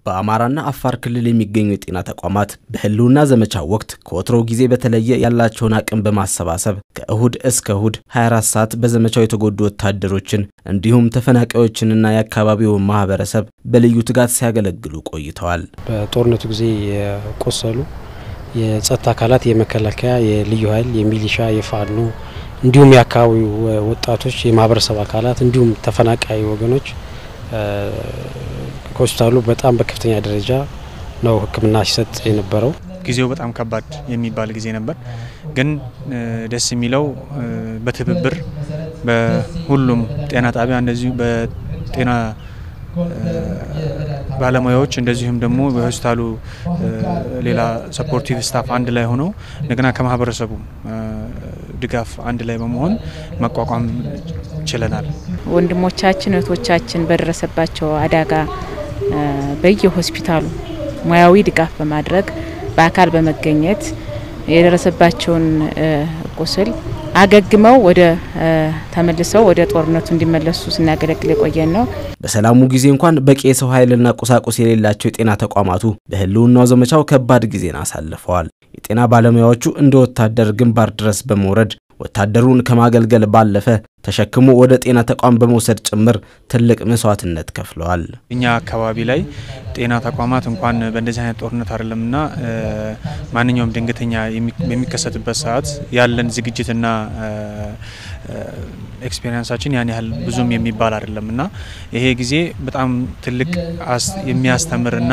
በአማራና አፋር ክልል የሚገኙ የጤና ተቋማት በህልውና ዘመቻ ወቅት ከወትሮው ጊዜ በተለየ ያላቸውን አቅም በማሰባሰብ ከእሁድ እስከ እሁድ 24 ሰዓት በዘመቻው የተጎዱ ወታደሮችን እንዲሁም ተፈናቃዮችንና የአካባቢውን ማህበረሰብ በልዩ ትጋት ሲያገለግሉ ቆይተዋል። በጦርነቱ ጊዜ የቆሰሉ የጸጥታ አካላት የመከላከያ፣ የልዩ ኃይል፣ የሚሊሻ፣ የፋኖ እንዲሁም የአካባቢው ወጣቶች፣ የማህበረሰብ አካላት እንዲሁም ተፈናቃይ ወገኖች ከሆስፒታሉ በጣም በከፍተኛ ደረጃ ነው ሕክምና ሲሰጥ የነበረው። ጊዜው በጣም ከባድ የሚባል ጊዜ ነበር። ግን ደስ የሚለው በትብብር በሁሉም ጤና ጣቢያ እንደዚሁ በጤና ባለሙያዎች እንደዚሁም ደግሞ በሆስፒታሉ ሌላ ሰፖርቲቭ ስታፍ አንድ ላይ ሆነው እንደገና ከማህበረሰቡ ድጋፍ አንድ ላይ በመሆን መቋቋም ችለናል። ወንድሞቻችን እህቶቻችን በደረሰባቸው አደጋ በየሆስፒታሉ ሙያዊ ድጋፍ በማድረግ በአካል በመገኘት የደረሰባቸውን ቁስል አገግመው ወደ ተመልሰው ወደ ጦርነቱ እንዲመለሱ ስናገለግል የቆየን ነው። በሰላሙ ጊዜ እንኳን በቂ የሰው ኃይልና ቁሳቁስ የሌላቸው የጤና ተቋማቱ በህልውናው ዘመቻው ከባድ ጊዜን አሳልፈዋል። የጤና ባለሙያዎቹ እንደ ወታደር ግንባር ድረስ በመውረድ ወታደሩን ከማገልገል ባለፈ ተሸክሞ ወደ ጤና ተቋም በመውሰድ ጭምር ትልቅ መስዋዕትነት ከፍለዋል። እኛ አካባቢ ላይ ጤና ተቋማት እንኳን በእንደዚህ አይነት ጦርነት አይደለምና ማንኛውም ድንገተኛ በሚከሰትበት ሰዓት ያለን ዝግጅትና ኤክስፔሪንሳችን ያን ያህል ብዙም የሚባል አይደለም እና ይሄ ጊዜ በጣም ትልቅ የሚያስተምርና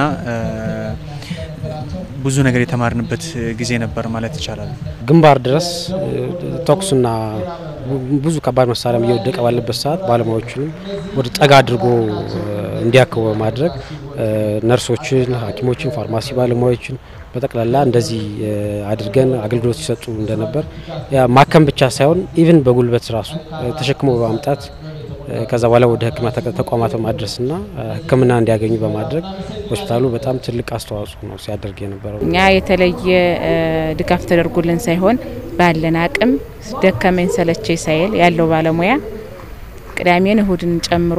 ብዙ ነገር የተማርንበት ጊዜ ነበር ማለት ይቻላል። ግንባር ድረስ ተኩስና ብዙ ከባድ መሳሪያ እየወደቀ ባለበት ሰዓት ባለሙያዎችንም ወደ ጠጋ አድርጎ እንዲያክሙ በማድረግ ነርሶችን፣ ሐኪሞችን፣ ፋርማሲ ባለሙያዎችን በጠቅላላ እንደዚህ አድርገን አገልግሎት ሲሰጡ እንደነበር ማከም ብቻ ሳይሆን ኢቭን በጉልበት ራሱ ተሸክሞ በማምጣት ከዛ በኋላ ወደ ሕክምና ተቋማት በማድረስና ሕክምና እንዲያገኙ በማድረግ ሆስፒታሉ በጣም ትልቅ አስተዋጽኦ ነው ሲያደርግ የነበረው። እኛ የተለየ ድጋፍ ተደርጎልን ሳይሆን ባለን አቅም ደከመኝ ሰለቸኝ ሳይል ያለው ባለሙያ ቅዳሜን እሁድን ጨምሮ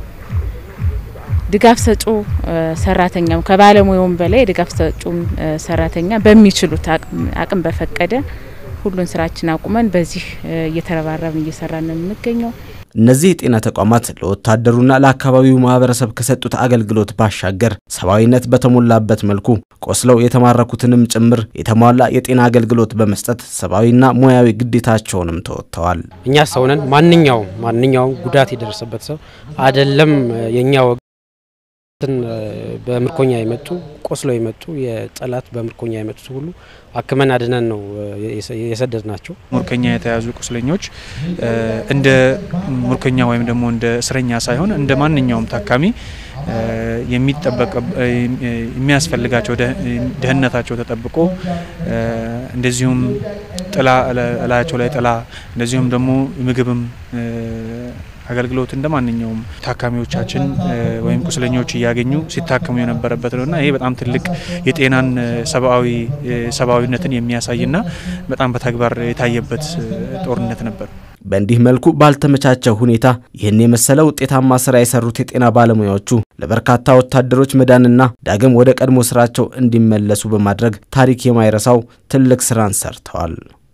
ድጋፍ ሰጩ ሰራተኛም ከባለሙያውም በላይ የድጋፍ ሰጩም ሰራተኛ በሚችሉት አቅም በፈቀደ ሁሉን ስራችን አቁመን በዚህ እየተረባረብን እየሰራን ነው የምንገኘው። እነዚህ የጤና ተቋማት ለወታደሩና ለአካባቢው ማህበረሰብ ከሰጡት አገልግሎት ባሻገር ሰብአዊነት በተሞላበት መልኩ ቆስለው የተማረኩትንም ጭምር የተሟላ የጤና አገልግሎት በመስጠት ሰብአዊና ሙያዊ ግዴታቸውንም ተወጥተዋል። እኛ ሰውነን ማንኛውም ማንኛውም ጉዳት የደረሰበት ሰው አይደለም የእኛ ወገን በምርኮኛ የመጡ ቆስለው የመጡ የጠላት በምርኮኛ የመጡት ሁሉ አክመን አድነን ነው የሰደድ ናቸው። ምርኮኛ የተያዙ ቁስለኞች እንደ ምርኮኛ ወይም ደግሞ እንደ እስረኛ ሳይሆን እንደ ማንኛውም ታካሚ የሚጠበቅ የሚያስፈልጋቸው ደህንነታቸው ተጠብቆ እንደዚሁም ጥላ እላያቸው ላይ ጥላ እንደዚሁም ደግሞ ምግብም አገልግሎት እንደ ማንኛውም ታካሚዎቻችን ወይም ቁስለኞች እያገኙ ሲታከሙ የነበረበት ነውና ይሄ በጣም ትልቅ የጤናን ሰብአዊ ሰብአዊነትን የሚያሳይና በጣም በተግባር የታየበት ጦርነት ነበር። በእንዲህ መልኩ ባልተመቻቸ ሁኔታ ይህን የመሰለ ውጤታማ ስራ የሰሩት የጤና ባለሙያዎቹ ለበርካታ ወታደሮች መዳንና ዳግም ወደ ቀድሞ ስራቸው እንዲመለሱ በማድረግ ታሪክ የማይረሳው ትልቅ ስራን ሰርተዋል።